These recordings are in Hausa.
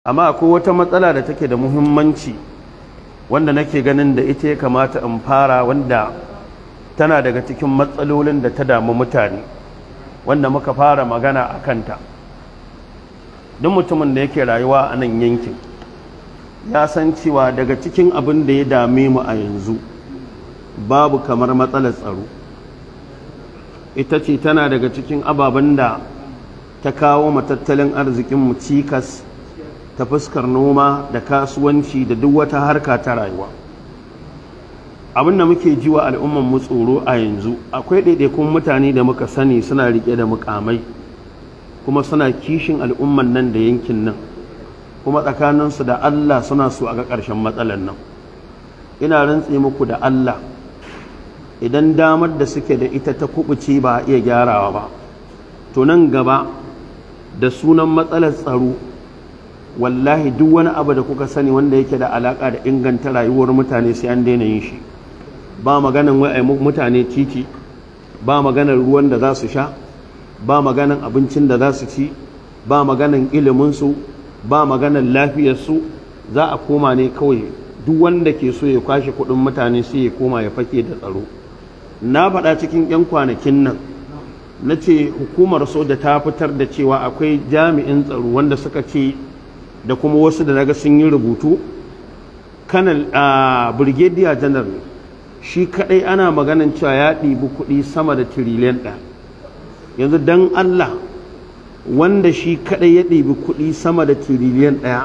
amma akwai wata matsala da take da muhimmanci wanda nake ganin da ita ya kamata in fara wanda tana daga cikin matsalolin da ta damu mutane wanda muka fara magana a kanta duk mutumin da yake rayuwa a nan yankin ya san cewa daga cikin abin da ya dame mu a yanzu babu kamar matsalar tsaro ita ce tana daga cikin ababen da ta kawo matattalin arzikinmu cikas ta fuskar noma da kasuwanci da duk wata harka ta rayuwa abin da muke ji wa al'umman mu tsoro a yanzu akwai ɗaiɗaikun mutane da muka sani suna riƙe da mukamai kuma suna kishin al'umman nan da yankin nan kuma tsakaninsu da Allah suna so a ga ƙarshen matsalar nan ina rantse muku da Allah idan damar da suke da ita ta kubuce ba a iya gyarawa ba to nan gaba da sunan matsalar tsaro wallahi duk wani abu da kuka sani wanda yake da alaka da inganta rayuwar mutane sai an daina yin shi ba maganan wai mutane titi ba maganar ruwan da za su sha ba maganan abincin da za su ci ba maganan iliminsu ba maganan lafiyarsu za a koma ne kawai duk wanda ke so ya kwashe kuɗin mutane sai ya koma ya fake da tsaro na faɗa cikin 'yan kwanakin nan na ce hukumar soja ta fitar da cewa akwai jami'in tsaro wanda suka ce da kuma wasu da naga sun yi rubutu kanal a brigadier janar shi kadai ana maganin cewa ya ɗibi kuɗi sama da tiriliyan ɗaya yanzu don allah wanda shi kadai ya ɗibi kuɗi sama da tiriliyan ɗaya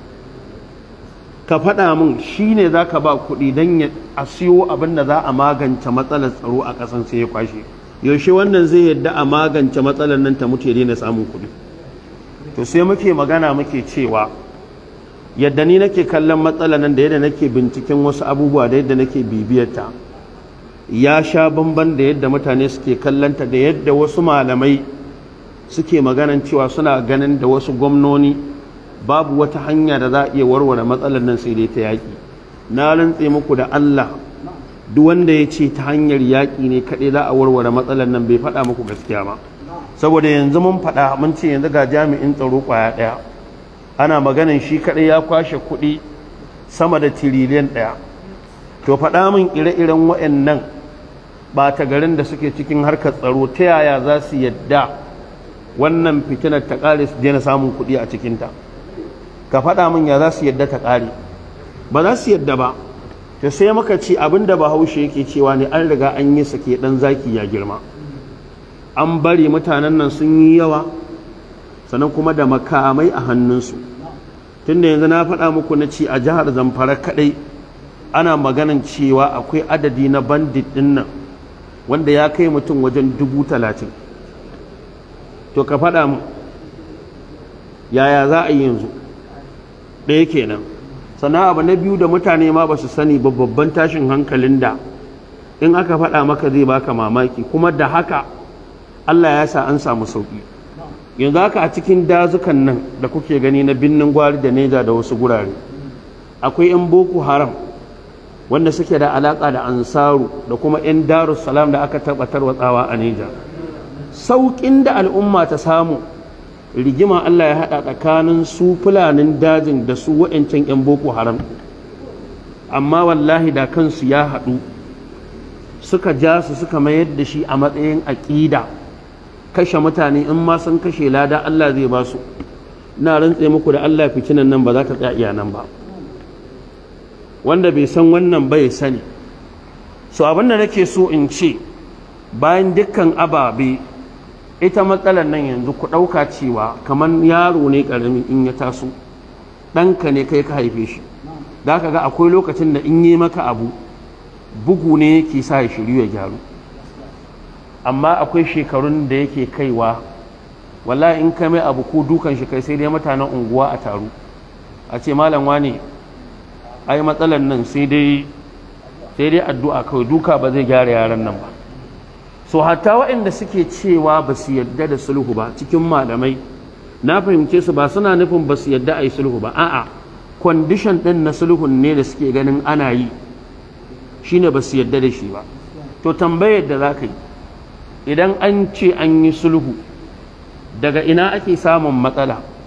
ka faɗa min shi ne za ka ba kuɗi don a siyo abin da za a magance matsalar tsaro a ƙasan sai ya kwashe yaushe wannan zai yadda a magance matsalar nan ta mutu ya daina samun kuɗi to sai muke magana muke cewa yadda ni nake kallon matsalar nan da yadda nake binciken wasu abubuwa da yadda nake bibiyarta ya sha bamban da yadda mutane suke kallonta da yadda wasu malamai suke maganan cewa suna ganin da wasu gwamnoni babu wata hanya da za a iya warware matsalar nan sai dai ta yaƙi na rantse muku da Allah duk wanda ya ce ta hanyar yaƙi ne kaɗai za a warware matsalar nan bai faɗa muku gaskiya ba saboda yanzu mun faɗa mun ce yanzu ga jami'in tsaro ƙwaya ɗaya ana maganin shi kaɗai ya kwashe kuɗi sama da tiriliyan ɗaya to faɗa min ire-iren waɗannan ɓata garin da suke cikin harkar tsaro ta yaya za su yadda wannan fitinar ta ƙare su daina samun kuɗi a cikinta ka faɗa min ya za su yadda ta ƙare ba za su yadda ba ta sai maka ce abinda bahaushe yake cewa ne an riga an yi sake ɗan zaki ya girma an bari mutanen nan sun yi yawa sannan kuma da makamai a hannunsu tunda yanzu na faɗa muku na ci a jihar zamfara kaɗai ana maganan cewa akwai adadi na bandit ɗin nan wanda ya kai mutum wajen dubu talatin to ka faɗa mu yaya za a yi yanzu ɗaya kenan sannan abu na biyu da mutane ma ba su sani ba babban tashin hankalin da in aka faɗa maka zai baka mamaki kuma da haka Allah ya sa an samu sauƙi yanzu haka a cikin dazukan nan da kuke gani na binnin gwari da neja da wasu gurare akwai 'yan boko haram wanda suke da alaƙa da ansaru da kuma 'yan darussalam da aka tabbatar watsawa a neja sauƙin da al'umma ta samu rigima Allah ya haɗa tsakanin su fulanin dajin da su wa'ancan 'yan boko haram amma wallahi da kansu ya haɗu suka ja su suka mayar da shi a matsayin aƙida kashe mutane in ma sun kashe lada Allah zai ba su na rantse muku da Allah fitinan nan ba za ta tsaya iya nan ba wanda bai san wannan bai sani so abin da nake so in ce bayan dukkan ababe ita matsalar nan yanzu ku ɗauka cewa kamar yaro ne ƙarami in ya taso ɗanka ne kai ka haife shi da ka ga akwai lokacin da in yi maka abu bugu ne yake sa ya shiryu ya gyaru amma akwai shekarun da yake kaiwa wallahi in ka mai abu ko dukan shi kai sai dai mutanen unguwa a taru a ce malam wane ai matsalar nan sai dai sai dai addu'a kawai duka ba zai gyara yaran nan ba so hatta waɗanda suke cewa ba su yadda da sulhu ba cikin malamai na fahimce su ba suna nufin ba su yadda a yi sulhu ba a'a kwandishan ɗin na sulhun ne da suke ganin ana yi shine ba su yadda da shi ba to tambayar da za ka yi idan an ce an yi sulhu daga ina ake samun matsala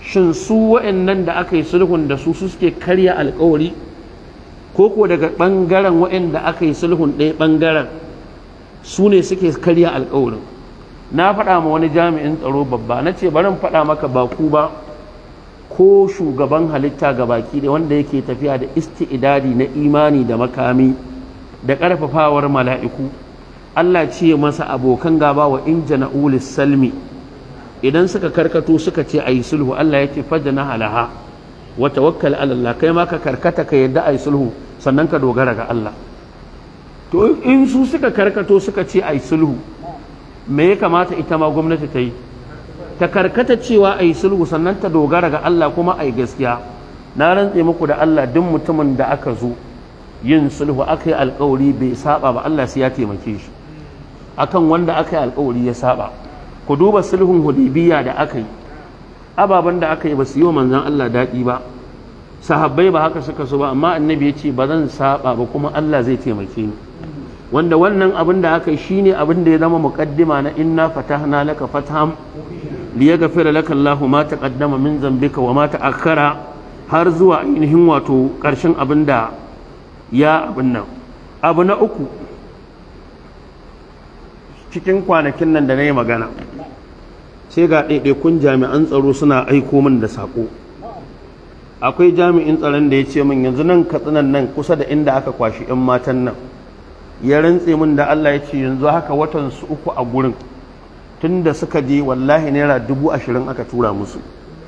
shin su wa'annan da aka yi sulhun da su su suke karya alkawari ko ko daga ɓangaren wa'anda aka yi sulhun ɗaya ɓangaren su ne suke karya alkawarin na faɗa ma wani jami'in tsaro babba na ce barin faɗa maka ba ku ba ko shugaban halitta ga baki da wanda yake tafiya da isti'idadi na imani da makami da ƙarfafawar mala'iku Allah ce masa abokan gaba wa in jana'ulis salmi idan suka karkato suka ce ayi sulhu Allah ya ce fajana halaha wa tawakkal ala Allah kai ma ka karkata ka yadda ayi sulhu sannan ka dogara ga Allah to in su suka karkato suka ce ayi sulhu me ya kamata ita ma gwamnati ta yi ta karkata cewa ayi sulhu sannan ta dogara ga Allah kuma ayi gaskiya na rantse muku da Allah duk mutumin da aka zo yin sulhu aka yi alkawari bai saba ba Allah sai ya taimake shi akan wanda aka yi alkawari ya saba ku duba sulhun hudaybiya da aka yi ababen da aka yi ba su yi wa manzon Allah daɗi ba sahabbai ba haka suka so ba amma annabi ya ce ba zan saba ba kuma Allah zai taimake ni wanda wannan abin da aka yi shine abin da ya zama muqaddima na inna fatahna laka fatham liyaghfira laka Allahu ma taqaddama min zambika wa ma ta'akhkhara har zuwa ainihin wato ƙarshen abin da ya abin nan abu na uku cikin kwanakin nan da na yi magana sai ga ɗaiɗaikun jami'an tsaro suna aiko min da saƙo akwai jami'in tsaron da ya ce min yanzu nan katsinan nan kusa da inda aka kwashi 'yan matan nan ya rantse min da Allah ya ce yanzu haka watan su uku a gurin tun da suka je wallahi naira dubu ashirin aka tura musu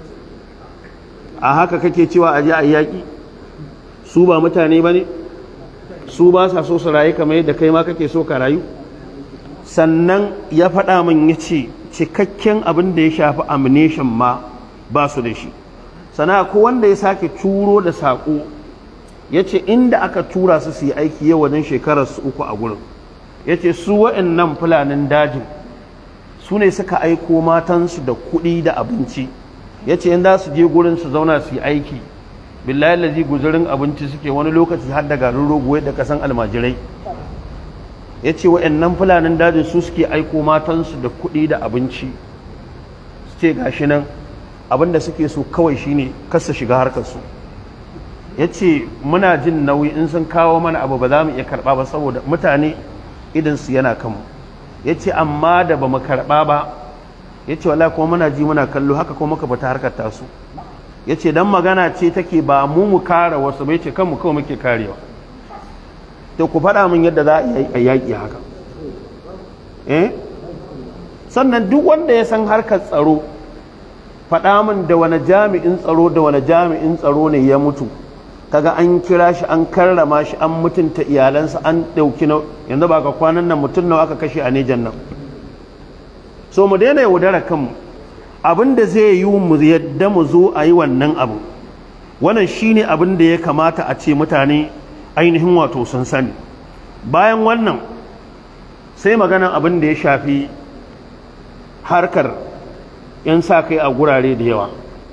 a haka kake cewa a je a yaƙi su ba mutane ba ne su ba sa so su rayu kamar yadda kai ma kake so ka rayu sannan ya faɗa min ya ce cikakken abin da ya shafi ammunition ma ba su da shi sana ko wanda ya sake turo da saƙo ya ce inda aka tura su su yi aiki yau wajen shekarar su uku a gurin ya ce su waɗannan fulanin dajin su ne suka aiko matansu da kuɗi da abinci ya ce in za su je gurin su zauna su yi aiki billahi lazi guzurin abinci suke wani lokaci har da garin rogo da kasan almajirai ya ce wa'annan fulanin dajin su suke aiko matansu da kuɗi da abinci su ce gashi nan abinda suke so kawai shine kasa shiga harkarsu ya ce muna jin nauyi in sun kawo mana abu ba za mu iya karɓa ba saboda mutane idansu yana kanmu ya ce amma da ba mu karɓa ba ya ce wala kuma muna ji muna kallo haka kuma muka bata harkar tasu ya ce don magana ce take ba mu mu kare wasu bai ce kanmu kawai muke karewa to ku faɗa min yadda za a yaƙi haka eh sannan duk wanda ya san harkar tsaro faɗa min da wani jami'in tsaro da wani jami'in tsaro ne ya mutu kaga an kira shi an karrama shi an mutunta iyalansa an ɗauki na yanzu ba ga kwanan nan mutum nawa aka kashe a nejan nan so mu daina yaudara kanmu abin da zai yi mu yadda mu zo a yi wannan abu wannan shine abin da ya kamata a ce mutane ainihin wato sun sani bayan wannan sai maganan abin da ya shafi harkar 'yan sa kai a gurare da yawa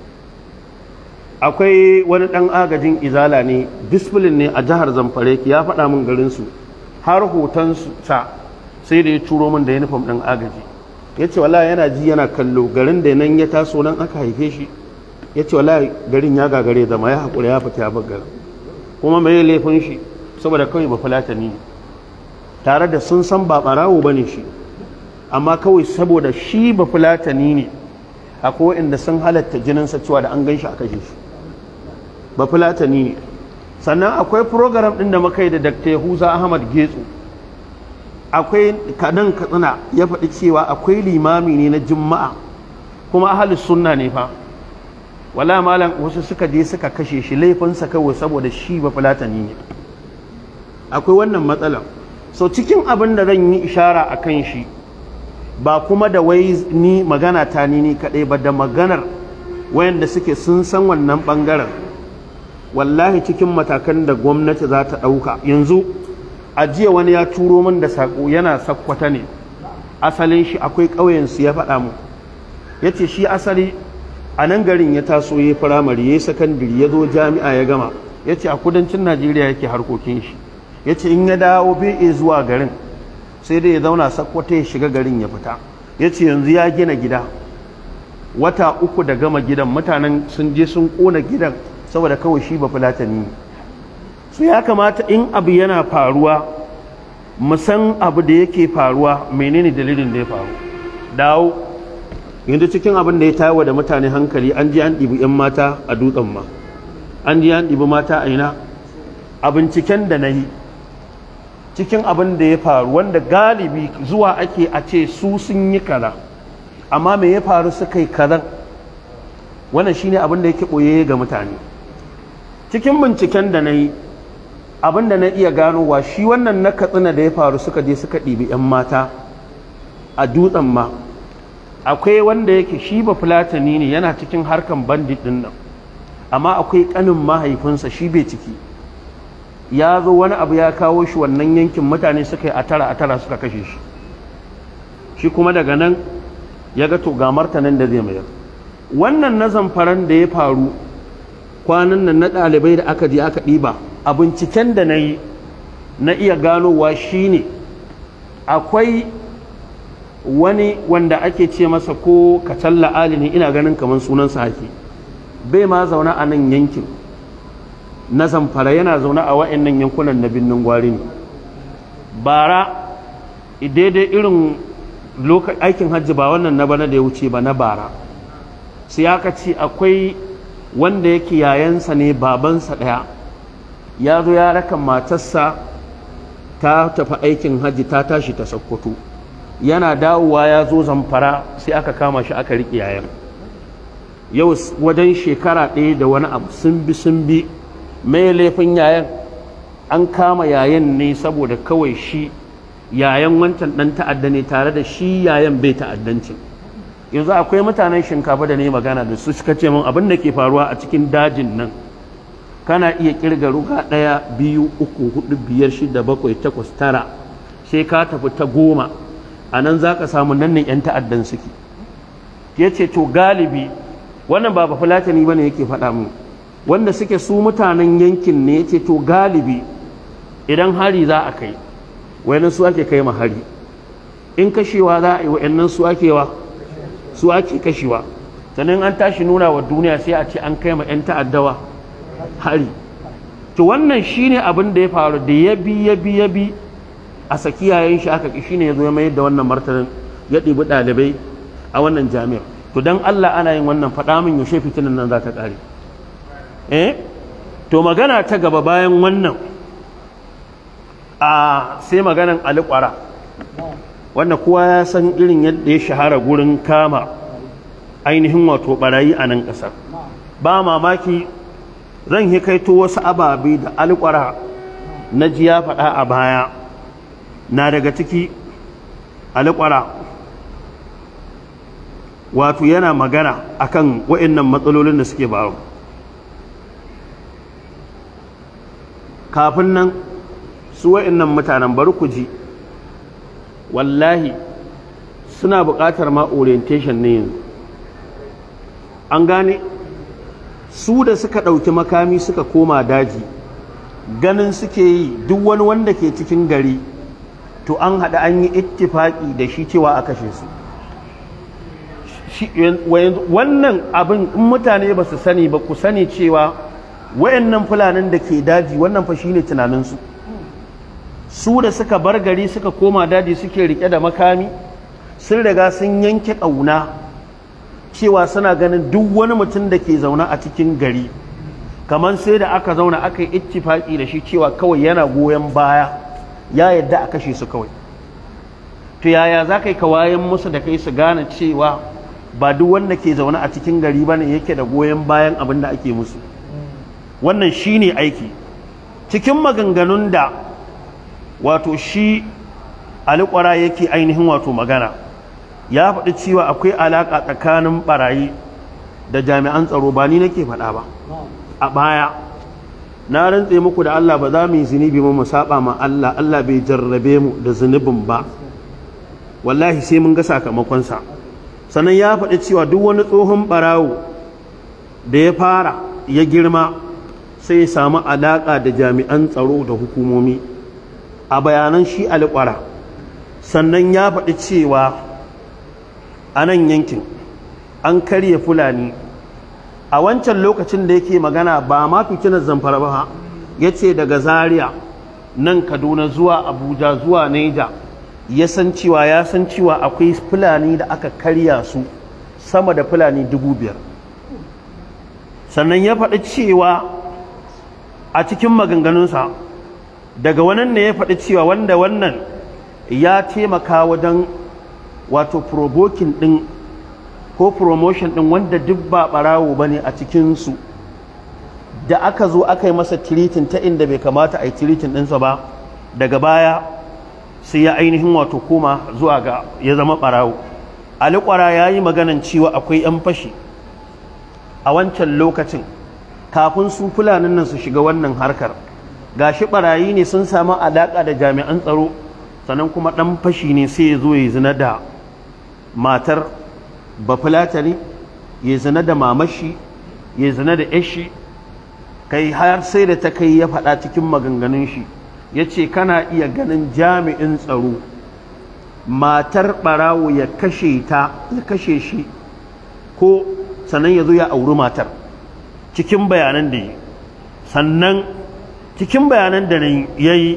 akwai wani ɗan agajin izala ne discipline ne a jihar zamfare ya faɗa min garinsu har hotonsu sa sai da ya turo min da uniform ɗin agaji ya ce wala yana ji yana kallo garin da nan ya taso nan aka haife shi ya ce wala garin ya gagare zama ya haƙura ya fita ya bar garin kuma mai laifin shi saboda kawai ba fulatani ne tare da sun san ba ɓarawo ba ne shi amma kawai saboda shi ba fulatani ne akwai inda sun halatta jininsa cewa da an gan shi a kashe shi ba fulatani ne sannan akwai program ɗin da muka yi da dr yahuza ahmad getsu akwai kadan katsina ya faɗi cewa akwai limami ne na juma'a kuma ahalus sunna ne fa wala malam wasu suka je suka kashe shi laifinsa kawai saboda shi ba fulatani ne akwai wannan matsala so cikin abin da zan yi ishara a kan shi ba kuma da wai ni magana ta ni ni kaɗai ba da maganar wayanda suke sun san wannan ɓangaren wallahi cikin matakan da gwamnati za ta ɗauka yanzu a jiya wani ya turo min da saƙo yana sakkwata ne asalin shi akwai ƙauyensu ya faɗa mu ya ce shi asali a nan garin ya taso ya firamare ya yi sakandiri ya zo jami'a ya gama ya ce a kudancin najeriya yake harkokin shi ya ce in ya dawo bai zuwa garin sai dai ya zauna sakkwata ya shiga garin ya fita ya ce yanzu ya gina gida wata uku da gama gidan mutanen sun je sun kona gidan saboda kawai shi ba fulatani su ya kamata in abu yana faruwa musan abu da yake faruwa menene dalilin da ya faru dawo yanzu cikin abin da ya tawo da mutane hankali an ji an ɗibi 'yan mata a dutsen ma an ji an ɗibi mata a ina a binciken da na yi cikin abin da ya faru wanda galibi zuwa ake a ce su sun yi kaza amma me ya faru suka yi kazan wannan shine abin da yake ɓoye ga mutane cikin binciken da na yi abin da na iya ganowa shi wannan na katsina da ya faru suka je suka ɗibi 'yan mata a dutsen ma akwai wanda yake shi ba fulatani ne yana cikin harkan bandit ɗin nan amma akwai ƙanin mahaifinsa shi bai ciki ya zo wani abu ya kawo shi wannan yankin mutane suka yi a tara a tara suka kashe shi shi kuma daga nan ya ga to ga martanin da zai mayar wannan na zamfaran da ya faru kwanan nan na ɗalibai da aka je aka ɗiba a binciken da na yi na iya ganowa shine akwai wani wanda ake ce masa ko kacalla ali ne ina ganin kamar sunansa hake bai ma zaune a nan yankin na zamfara yana zaune a wa'annan yankunan na birnin gwari ne bara daidai irin aikin hajji ba wannan na bana da ya wuce ba na bara sai aka ce akwai wanda yake yayansa ne babansa ɗaya ya zo ya raka matarsa ta tafi aikin hajji ta tashi ta sakkwato yana dawowa ya zo zamfara sai aka kama shi aka riƙe yayan yau wajen shekara ɗaya da wani abu sun bi sun bi mai laifin yayan an kama yayan ne saboda kawai shi yayan wancan ɗan ta'adda ne tare da shi yayan bai ta'addancin yanzu akwai mutanen shinkafa da ne magana da su suka ce min abin da ke faruwa a cikin dajin nan kana iya kirga ruga ɗaya biyu uku hudu biyar shida bakwai takwas tara sai ka tafi ta goma a nan za ka samu nan ne 'yan ta'addan suke ya ce to galibi wannan ba ba fulatani ba ne yake faɗa mu wanda suke su mutanen yankin ne ya ce to galibi idan hari za a kai wayannan su ake kai ma hari in kashewa za a yi wayannan su ake wa su ake kashewa sannan an tashi nuna wa duniya sai a ce an kai ma 'yan ta'addawa hari to wannan shine abin da ya faru da ya bi ya bi ya bi a saki yayin shi aka shine ya zo ya mayar da wannan martanin ya ɗibi ɗalibai a wannan jami'ar to dan Allah ana yin wannan faɗa min yaushe fitinan nan za ta ƙare eh to magana ta gaba bayan wannan a sai maganan aliƙwara wanda kowa ya san irin yadda ya shahara gurin kama ainihin wato barayi a nan ƙasar ba mamaki zan hikaito wasu ababe da alƙwara na ji ya faɗa a baya na daga ciki alƙwara wato yana magana akan wa'annan matsalolin da suke baro kafin nan su wa'annan mutanen bari ku ji wallahi suna buƙatar ma orientation ne yanzu an gane su da suka ɗauki makami suka koma daji ganin suke yi duk wani wanda ke cikin gari to an haɗa an yi ittifaƙi da shi cewa a kashe su wannan abin in mutane ba su sani ba ku sani cewa wayannan fulanin da ke daji wannan fa shine tunaninsu su da suka bar gari suka koma daji suke rike da makami sun riga sun yanke ƙauna cewa suna ganin duk wani mutum da ke zaune a cikin gari kamar sai da aka zauna aka yi ittifaki da shi cewa kawai yana goyon baya ya yadda a kashe su kawai to yaya za ka yi kawayen musu da kai su gane cewa ba duk wanda ke zaune a cikin gari ba ne yake da goyon bayan abin da ake musu wannan shi ne aiki cikin maganganun da wato shi alikwara yake ainihin wato magana ya faɗi cewa akwai alaƙa tsakanin ɓarayi da jami'an tsaro ba ni nake faɗa ba a baya na rantse muku da Allah ba za mu yi zunubi mu saba ma Allah Allah bai jarrabe mu da zunubin ba wallahi sai mun ga sakamakonsa sannan ya faɗi cewa duk wani tsohon ɓarawo da ya fara ya girma sai ya samu alaƙa da jami'an tsaro da hukumomi a bayanan shi alƙwara sannan ya faɗi cewa a nan yankin an karya fulani a wancan lokacin da yake magana ba ma fitinar zamfara ba ya ce daga zaria nan kaduna zuwa abuja zuwa neja ya san cewa ya san cewa akwai fulani da aka karya su sama da fulani dubu biyar sannan ya faɗi cewa a cikin maganganunsa daga wannan ne ya faɗi cewa wanda wannan ya taimaka wajen wato provoking ɗin ko promotion ɗin wanda duk ba ɓarawo ba ne a cikinsu da aka zo aka yi masa tiritin ta inda bai kamata a yi tiritin ɗinsa ba daga baya sai ya ainihin wato koma zuwa ga ya zama ɓarawo alikwara ya yi maganan cewa akwai 'yan fashi a wancan lokacin kafin su fulanin nan su shiga wannan harkar gashi barayi ne sun samu alaƙa da jami'an tsaro sannan kuma ɗan fashi ne sai ya zo ya zina da matar bafulatani ya zina da mamashi ya zina da yashi kai har sai da ta kai ya faɗa cikin maganganun shi ya ce kana iya ganin jami'in tsaro matar ɓarawo ya kashe ta ya kashe shi ko sannan ya zo ya auri matar cikin bayanan da yi sannan cikin bayanan da ya yi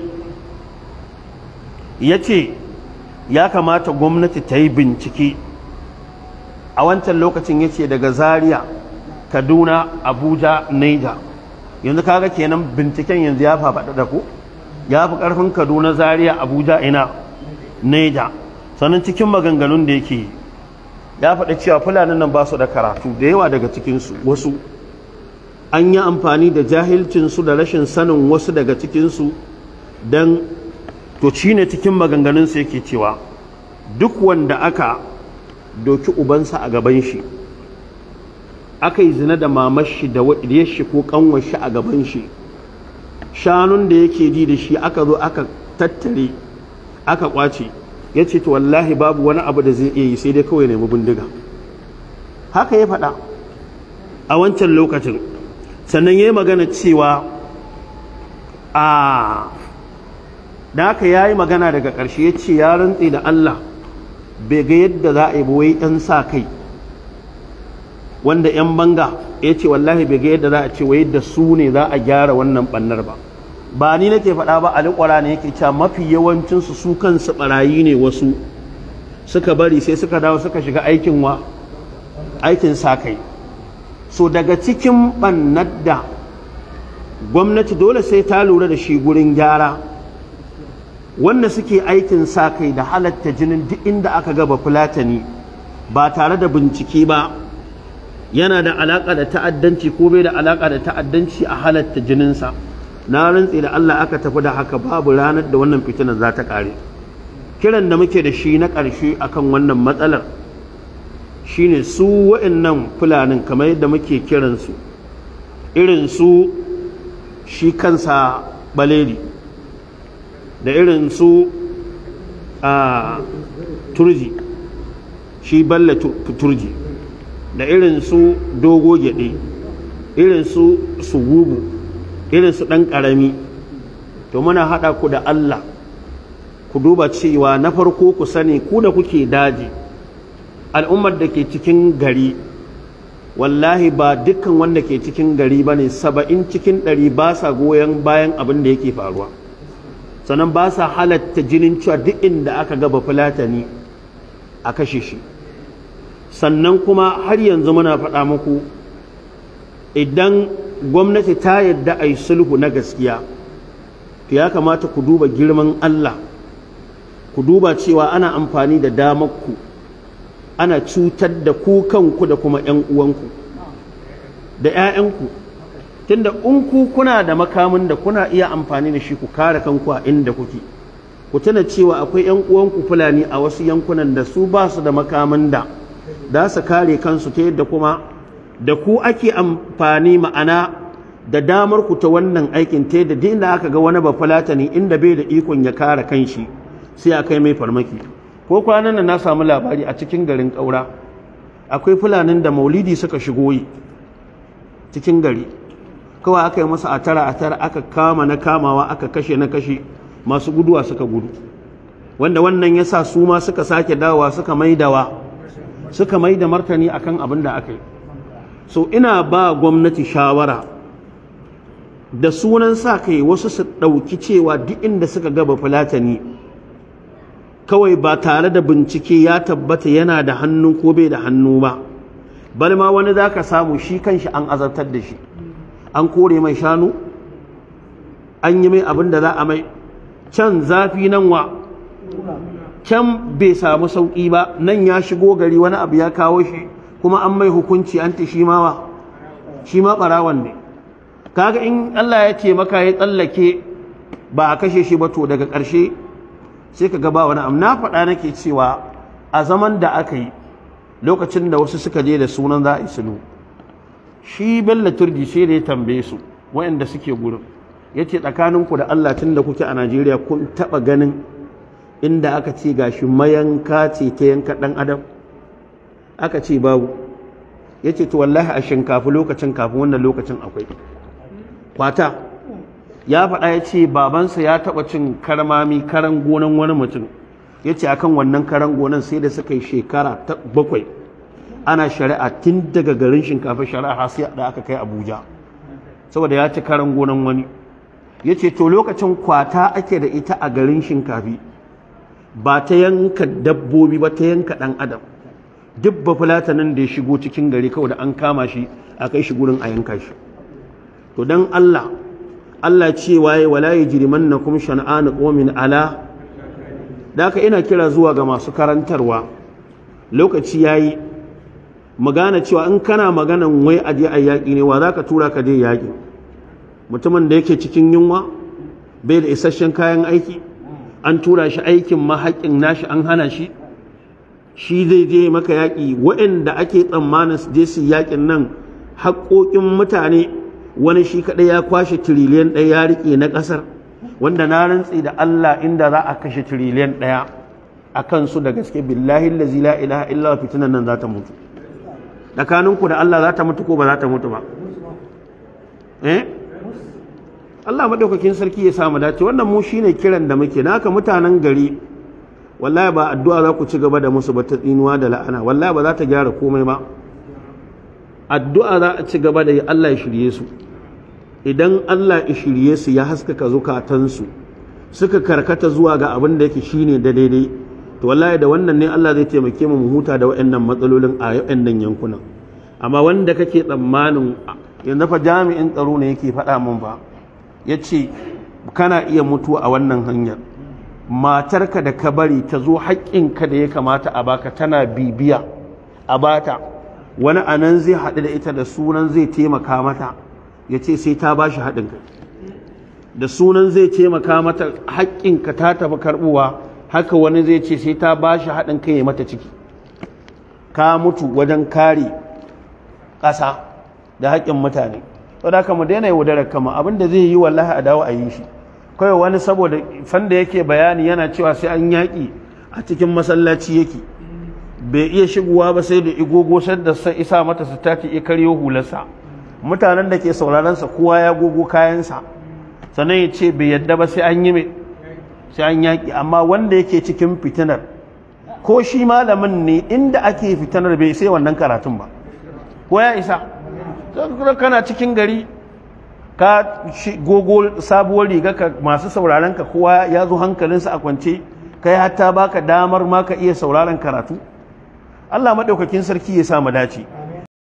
ya ce ya kamata gwamnati ta yi bincike a wancan lokacin ya ce daga zaria kaduna abuja naija yanzu kaga kenan binciken yanzu ya faɗaɗa da ku ya fi ƙarfin kaduna zaria abuja ina naija sannan cikin maganganun da yake yi ya faɗi cewa fulanin nan ba su da karatu da yawa daga cikinsu wasu an yi amfani da jahilcinsu da rashin sanin wasu daga cikinsu don to ci ne cikin maganganunsu yake cewa duk wanda aka doki ubansa a gaban shi aka yi zina da mamashi da shi ko kanwashi a gaban shi shanun da yake ji da shi aka zo aka tattare aka kwace ya ce to wallahi babu wani abu da zai iya yi sai dai kawai nemi bindiga haka ya faɗa a wancan lokacin sannan ya yi magana cewa a da haka ya yi magana daga ƙarshe ya ce ya rantse da Allah bai ga yadda za a yi wai ɗan sa kai wanda 'yan banga ya ce wallahi bai ga yadda za a ce wai da su ne za a gyara wannan ɓannar ba ba ni nake faɗa ba alikwara ne yake cewa mafi yawancinsu su kansu ɓarayi ne wasu suka bari sai suka dawo suka shiga aikin wa aikin sa kai so daga cikin ɓannar da gwamnati dole sai ta lura da shi gurin gyara wanda suke aikin sa kai da halatta jinin duk inda aka gaba fulatani ba tare da bincike ba yana da alaƙa da ta'addanci ko bai da alaƙa da ta'addanci a halatta jininsa na rantse da Allah aka tafi da haka babu ranar da wannan fitinar za ta ƙare kiran da muke da shi na ƙarshe akan wannan matsalar shine su wa'annan fulanin kamar yadda muke kiransu irin su shi kansa baleri da irin su a turji shi balla turji da irin su dogo gyaɗe irin su sugubu irin su ɗan ƙarami to muna haɗa ku da Allah ku duba cewa na farko ku sani ku da kuke daji al'ummar da ke cikin gari wallahi ba dukkan wanda ke cikin gari ba ne saba'in cikin ɗari ba sa goyon bayan abin da yake faruwa sannan ba sa halatta jinin cewa duk inda aka gaba fulatani a kashe shi sannan kuma har yanzu muna faɗa muku idan gwamnati ta yadda a yi sulhu na gaskiya to ya kamata ku duba girman Allah ku duba cewa ana amfani da damarku ana cutar da ku kanku da kuma 'yan uwanku da 'ya'yanku tunda in ku kuna da makamin da kuna iya amfani da shi ku kare kanku a inda kuke ku tuna cewa akwai 'yan uwanku fulani a wasu yankunan da su ba su da makamin da za su kare kansu ta yadda kuma da ku ake amfani ma'ana da damar ku ta wannan aikin ta yadda duk inda aka ga wani bafulatani inda bai da ikon ya kare kanshi sai a kai mai farmaki ko kwanan nan na samu labari a cikin garin ƙaura akwai fulanin da maulidi suka shigo yi cikin gari kawai aka yi masa a tara a tara aka kama na kamawa aka kashe na kashe masu guduwa suka gudu wanda wannan ya sa su ma suka sake dawa suka maidawa suka mai da martani akan abin da aka yi so ina ba gwamnati shawara da sunan sa kai wasu su ɗauki cewa duk inda suka gaba fulatani kawai ba tare da bincike ya tabbata yana da hannu ko bai da hannu ba bal ma wani za ka samu shi kanshi an azabtar da shi an kore mai shanu an yi mai abin da za a mai can zafi nan wa can bai samu sauƙi ba nan ya shigo gari wani abu ya kawo shi kuma an mai hukunci an ta shi ma shi ma ɓarawan ne kaga in Allah ya ce maka ya tsallake ba a kashe shi ba to daga ƙarshe sai ka gaba wani abu na faɗa nake cewa a zaman da aka yi lokacin da wasu suka je da sunan za a yi sulu shi bello turji sai da ya tambaye su waɗanda suke gurin ya ce tsakaninku da Allah tun da kuke a Najeriya kun taɓa ganin inda aka ce gashi mayanka ce ta yanka ɗan adam aka ce babu ya ce to wallahi a shinkafi lokacin kafin wannan lokacin akwai kwata ya faɗa ya ce babansa ya taɓa cin karmami karan gonan wani mutum ya ce akan wannan karan gonan sai da suka yi shekara ta bakwai ana shari'a tun daga garin shinkafa shari'a sai da aka kai abuja saboda ya ci karan gonan wani ya ce to lokacin kwata ake da ita a garin shinkafi ba ta yanka dabbobi ba ta yanka ɗan adam duk ba fulatanin da ya shigo cikin gari kawai da an kama shi a kai shi gurin a yanka shi to don allah allah ce waye wala ya jiriman na kuma shan'anu ƙomin ala da haka ina kira zuwa ga masu karantarwa lokaci ya yi mu gane cewa in kana maganan wai aje a yaƙi ne wa za ka tura ka je yaƙi mutumin da yake cikin yunwa bai da isasshen kayan aiki an tura shi aikin mahaƙin nashi an hana shi shi zai je maka yaƙi waɗanda ake tsammanin su je su yaƙin nan haƙoƙin mutane wani shi kaɗai ya kwashe tiriliyan ɗaya ya riƙe na ƙasar wanda na rantsi da Allah inda za a kashe tiriliyan ɗaya a kansu da gaske billahi lazi la ilaha illa fitinan nan za ta mutu tsakaninku da Allah za ta mutu ko ba za ta mutu ba eh Allah madaukakin sarki ya samu dace wannan mu shine kiran da muke naka mutanen gari wallahi ba addu'a za ku ci gaba da musu ba ta tsinuwa da la'ana wallahi ba za ta gyara komai ba addu'a za a ci gaba da yi Allah ya shirye su idan Allah ya shirye su ya haskaka zukatansu suka karkata zuwa ga abin da yake shine da daidai to wallahi da wannan ne Allah zai taimake mu mu huta da waɗannan matsalolin a waɗannan yankunan amma wanda kake tsammanin yanzu fa jami'in tsaro ne yake faɗa min ba yace kana iya mutuwa a wannan hanyar matarka da ka bari ta zo haƙƙinka da ya kamata a baka tana bibiya a bata wani anan zai haɗu da ita da sunan zai taimaka mata ya ce sai ta ba shi haɗin kai da sunan zai taimaka mata haƙƙinka ta tafi karɓuwa haka wani zai ce sai ta ba shi haɗin kai ya mata ciki ka mutu wajen kare ƙasa da haƙƙin mutane to da mu daina yaudarar kama abin da zai yi wallahi a dawo a yi shi kawai wani saboda fanda yake bayani yana cewa sai an yaƙi a cikin masallaci yake bai iya shigowa ba sai da igogo da sai isa mata su tace ya karyo hularsa mutanen da ke sauraronsa kowa ya gogo kayansa sannan ya ce bai yadda ba sai an yi mai sai an yaƙi amma wanda yake cikin fitinar ko shi malamin ne inda ake fitinar bai sai wannan karatun ba ko ya isa kana cikin gari ka gogo sabuwar riga ka masu sauraron ka kowa ya zo hankalinsa a kwance kai hatta baka damar ma ka iya sauraron karatu Allah maɗaukakin sarki ya sa mu dace